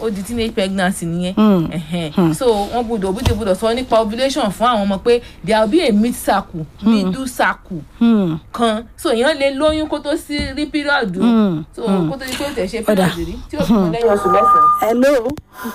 ó di teenage pregnancy nìyẹn Hmm. Ẹ̀hẹ̀n. so wọn gbọ́dọ̀ òbí ti gbọ́dọ̀ sọ nípa ovulation fún àwọn ọmọ pé there will be a mid circle middle circle Hmm. kan so èèyàn lè lóyún kó tó sí rí píríọ̀dù Hmm. so kó tó di pé ó tẹ̀ ṣe Ọ̀dà. píríọ̀dù rí tí ó fi mọ lẹ́yìn oṣù mẹ́sàn-án. hello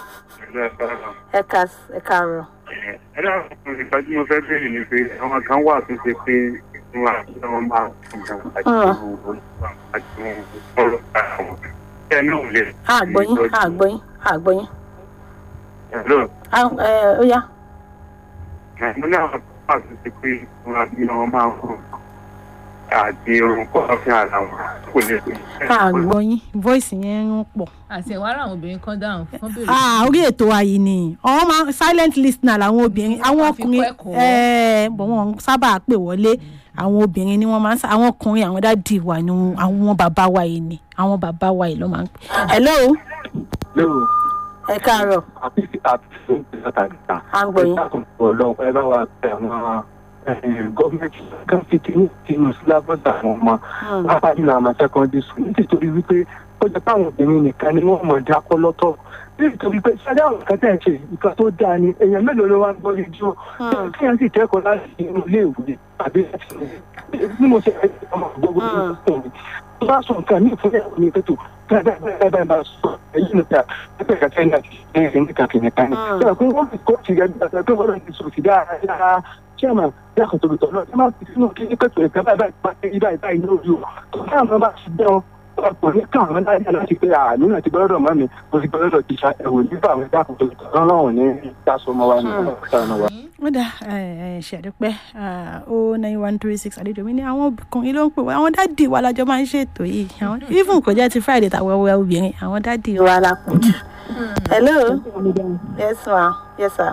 ẹ ká ẹ káàárọ̀. ẹ dáhùn ìgbà tí mo fẹ́ bẹ̀rẹ̀ ni pé àwọn kan wà tó ṣe pé wọn àti wọn máa ń gbà àti wọn àti wọn ọ̀rọ̀ àwọn ẹ náà lè. àgbọ̀yìn àgbọ̀yìn àgbọ̀yìn. Hello. Ah, ẹ, ó yá. mo ní àwọn kan wà tó ṣe pé wọn àti wọn máa ń kọ àti orun kọ́ ọ̀fìn ara wọn kò lè pè. àgbọ̀yìn voice yẹn ń pọ̀. àti ẹ̀wá ara àwọn obìnrin kan dáhùn fún bèrè. ah orí ètò ayé ni àwọn máa silent listener làwọn obìnrin àwọn Wọ́n fi ọkùnrin kọ́ ẹ̀kọ́. ẹẹ bọ̀ wọ́n sábà pè wọlé àwọn obìnrin ni wọ́n máa ń sá àwọn ọkùnrin àwọn dáàdì wa ni àwọn bàbá wa yìí ni àwọn bàbá wa yìí ló máa ń pè. hello lóò ẹ káàárọ̀ àti àti fún ìtàkìtà. à ń gbọ́ yín. ọlọ́run ẹ bá wa tẹ àwọn gọ́ọ̀mẹ̀ntì kan fi tinú tinú sílábọ̀sì àwọn ọmọ pápá nínú àwọn secondary school nítorí wípé ó jẹ́ pé àwọn obìnrin nìkan ni wọ́n mọ̀ dákọ́ lọ́tọ̀ nítorí pé sáré àwọn kan tẹ̀ ń ṣe nǹkan tó dáa ni èèyàn mélòó ló wá ń gbọ́ rédíò kí wọ́n sì kẹ́kọ̀ọ́ láti inú ilé ìwé tàbí láti bí mo ṣe fẹ́ ọmọ gbogbo tó mi tó bá sọ nǹkan ní ìfúnlẹ̀ mi pẹ̀tù bẹ́ẹ̀ bẹ́ẹ̀ bẹ́ẹ̀ bá sọ èyí níta ẹgbẹ́ kẹfẹ́ náà ẹ̀yìn níta kìnìkan ni. ṣé pé wọ́n fi kóòtù rẹ̀ gbà pé wọ́n lọ́ọ́ ti sọ̀rọ̀ sí dáadáa chairman yàtọ̀ tóbi tọ̀ náà ẹ máa fi sínú kí ní pẹ̀tù ẹ̀ka báyìí báyìí báyìí báyìí lórí o tó káwọn bá ti dán ọkọ̀ ní káwọn láyé láti pé àánú náà ti gbọ́dọ̀ mọ́ mi mo ti gbọ́dọ̀ ti ṣa ẹ̀wò nígbà àwọn ẹ̀dá kan tóbi tọ̀ lọ́wọ́ ní ìdásọmọ wa ní ọ̀sán wa. wọ́n dà ṣàdúpẹ́ o nine one three six àlejò mi ní àwọn ọkùnrin ló ń pè wá àwọn dáàdì wa lájọ máa ń ṣètò yìí àwọn even kò jẹ́ ti friday tàwọn ẹwẹ́ obìnrin àwọn dáàdì wa la pọ̀ jù. hello yes ma yes sir.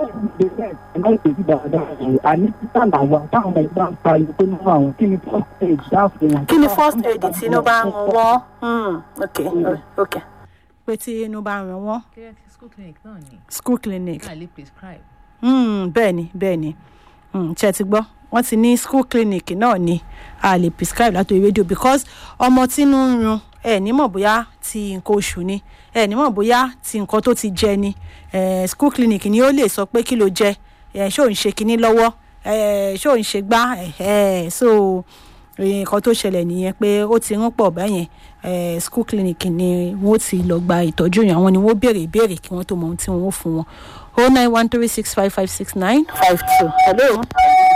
kí ni first aid tí inú bá ń rún wọ́n Hmm, ok ok pé tí inú bá ń rún wọ́n school clinic náà ni school clinic ká lè prescribe. Mm, bẹ́ẹ̀ ni bẹ́ẹ̀ ni Mm, ṣe ti gbọ́ wọ́n ti ní school clinic náà ni a lè prescribe látòrí rédíò because ọmọ tínú ń run ẹ ní mọ̀ bóyá ti nǹkan oṣù ni ẹ ní mọ̀ bóyá ti nǹkan tó ti jẹ ni eh, school clinic ni ó lè sọ pé kí ló jẹ eh, ṣé ò ń ṣe kinní lọ́wọ́ eh, ṣé ò ń ṣe gbá eh, eh, so eh, nǹkan tó ṣẹlẹ̀ nìyẹn pé ó ti rún pọ̀ bẹ́yẹn eh, school clinic ni wọ́n ti lọ gba ìtọ́jú yẹn àwọn ni wọ́n béèrè ìbéèrè kí wọ́n tó mọ ohun tí wọ́n ó fún wọn o nine one three six five five six nine five two. hello.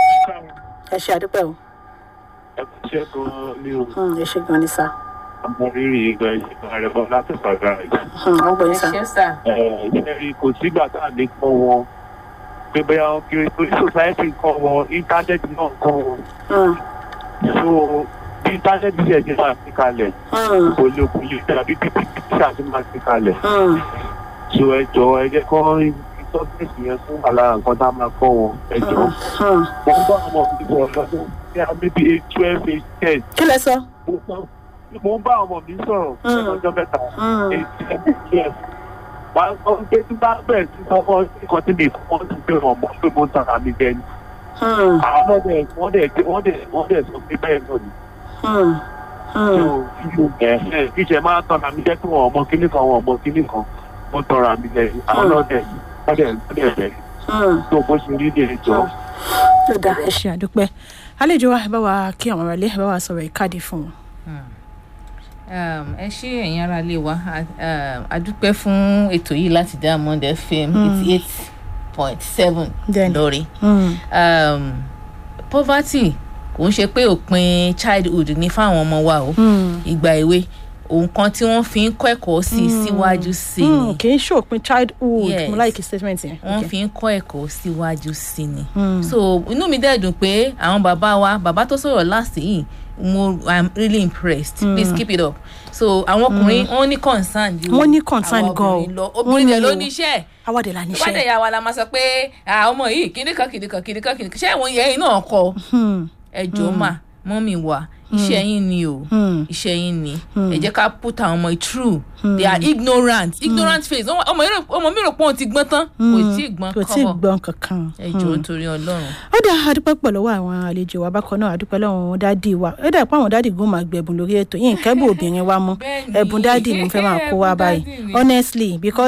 ẹ ṣe àdúpẹ́ o. ẹ kú iṣẹ́ gan-an ní o Hmm, ẹ ṣe gan ni sá. àmọ́ rírì ìgbà ìgbà rẹ̀ bọ́ láti pàgà rẹ̀. Hmm, wọ́n gbọ́ ẹ yín sá. ṣe sá. ẹ̀ẹ́dẹ́rì kò sígbà tá a lè kọ́ wọn pé bóyá wọn kiri torí society kọ́ wọn íńtánẹ́ẹ̀tì náà kọ́ wọn Hmm, so bí íńtánẹ́ẹ̀tì ṣe ṣe máa fi kalẹ̀ hmm, kò lè kò lè tàbí bí pípíṣà ṣe máa fi kalẹ̀ hmm, so ẹ jọ ẹ jẹ́ kọ́ ìtọ́jú yẹn fún àlàra nǹkan tá a máa kọ́ wọn ẹ jọ hmm. mo ń bá ọmọ mi sọ̀rọ̀ lọ́dún bí a maybe eight twelve eight ten kí lẹ sọ. mo ń bá ọmọ mi sọ̀rọ̀ Mm. lọ́jọ́ mẹ́ta Hmm, eight ten twelve wà á sọ pé tí bá bẹ̀rẹ̀ sí sọ́kọ́ nǹkan tí mi kọ́ ti pé wọ́n mọ̀ pé mo ń tara mi jẹ ni hmm, àwọn náà dẹ̀ wọ́n dẹ̀ wọ́n dẹ̀ wọ́n dẹ̀ sọ pé bẹ́ẹ̀ náà ni hmm, hmm. so ẹ̀ẹ́ kíṣẹ́ máa tọ́ra mi jẹ́ pé wọ́n ọmọ kíní kan wọ́n ọmọ kíní kan mo tọ́ra mi jẹ ni àwọn náà dẹ̀ wọ́n dẹ̀ wọ́n dẹ̀ bẹ̀ Hmm. tó bó ṣe rí ní ẹjọ́. ló dáa ẹ ṣe àdúpẹ́ àlejò wa ẹ bá wa kí àwọn aráalé ẹ bá wa sọ̀rọ̀ ìkádìí fún wọn. Um, ẹ ṣé ẹ̀yin ará ilé wa a- um, a dúpẹ́ fún ètò yìí láti Diamond FM eighty eight point seven Bẹ́ẹ̀ni. lórí. Hmm, Um, poverty kò ń ṣe pé òpin childhood ní fáwọn ọmọ wa o hmm. ìgbà èwe òun kan tí wọ́n fi ń kọ́ ẹ̀kọ́ sí i síwájú sí i Hmm, ni kì í ṣòpin childhood Yes. mo like statement yẹn. wọ́n Okay. fi ń kọ́ ẹ̀kọ́ síwájú sí i ni. Hmm. so inú mi dẹ̀ dùn pé àwọn bàbá wa bàbá tó sọ̀rọ̀ last yìí mo i'm really impressed mm. please keep it up so àwọn ọkùnrin wọn ní concern ju Wọ́n ní concern àwọn gan o. obìnrin lọ Wọ́n obìnrin ní dẹ̀ ló o. níṣẹ́ awádìí la níṣẹ́. ìwádìí ìyá wa la máa sọ pé "Ah, ọmọ yìí kíní kan kíní kan kíní kan kíní kan ṣé ìwọ̀n yẹn náà kọ Hmm, ẹjọ́ mà mọ́mì wa iṣẹ́ yín ni o hmm. iṣẹ́ yín ni ẹ jẹ́ ká put àwọn ọmọ yìí through they are ignorant ignorant face Ọmọ- ọmọ yìí rò- ọmọ mi rò pé òun ti gbọ́n tán kò tí ì gbọ́n kò tí ì kọ́bọ̀ gbọ́n kankan. ẹjọ́ nítorí ọlọ́run. ó dá adúpẹ́ pọ̀ lọ́wọ́ àwọn àlejò wa bákan náà adúpẹ́ lọ́wọ́ dádì wa ó dà pé àwọn dádì gún máa gbẹ̀bùn lórí ètò yìí nkẹ́bù obìnrin wa mú Bẹ́ẹ̀ni. ẹ̀bùn dádì ni mo fẹ́ máa kó wa Ẹ̀bùn báyìí dádì ni. honestly because